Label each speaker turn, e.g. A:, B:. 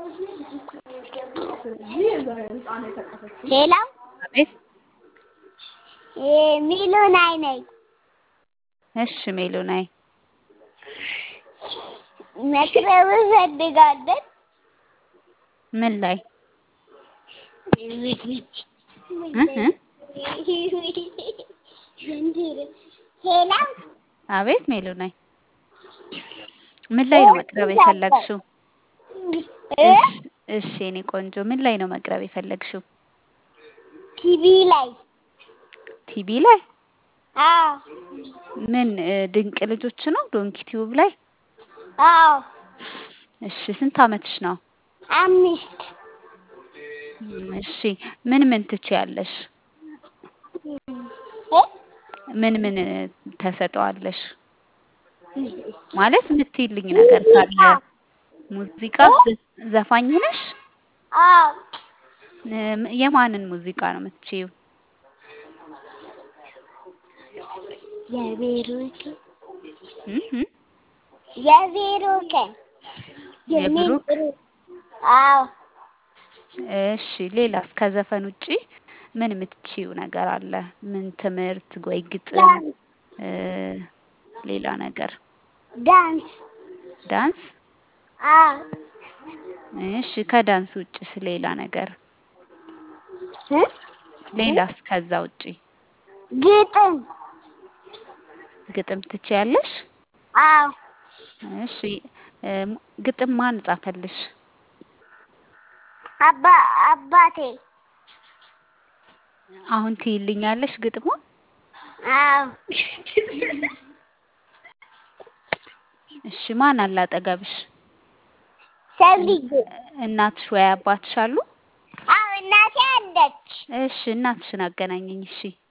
A: ሄሎ
B: አቤት
A: ሚሉናይ ነኝ።
B: እሺ ሜሉናይ
A: መቅረብ እፈልጋለን።
B: ምን ላይ
A: ሄሎ
B: አቤት ሜሉናይ ምን ላይ ነው መቅረብ የፈለግሽው? እሺ እሺ የኔ ቆንጆ ምን ላይ ነው መቅረብ የፈለግሽው?
A: ቲቪ ላይ
B: ቲቪ ላይ
A: አዎ
B: ምን እ ድንቅ ልጆች ነው ዶንኪ ቲዩብ ላይ?
A: አዎ
B: እሺ ስንት አመትሽ ነው?
A: አምስት
B: እሺ ምን ምን ትችያለሽ? ምን ምን ተሰጠዋለሽ? ማለት የምትይልኝ ነገር ካለ ሙዚቃ ዘፋኝ ነሽ?
A: አዎ
B: እም የማንን ሙዚቃ ነው የምትችይው?
A: የቤሩት
B: እህ
A: የቤሩት
B: የብሩክ
A: አዎ
B: እሺ ሌላስ ከዘፈን ውጪ ምን የምትችይው ነገር አለ? ምን ትምህርት ወይ ግጥም እ ሌላ ነገር
A: ዳንስ
B: ዳንስ
A: አዎ
B: እሺ ከዳንስ ውጭስ ሌላ ነገር
A: እ
B: ሌላስ ከዛ ውጪ
A: ግጥም
B: ግጥም ትችያለሽ?
A: አዎ
B: እሺ እ ግጥም ማን ጻፈልሽ?
A: አባ አባቴ
B: አሁን ትይልኛለሽ ግጥሙን?
A: አዎ
B: እሺ ማን አለ አጠገብሽ?
A: ሰብልዬ
B: እናትሽ ወይ አባትሽ አሉ?
A: አዎ እናቴ አለች።
B: እሺ እናትሽን አገናኘኝ እሺ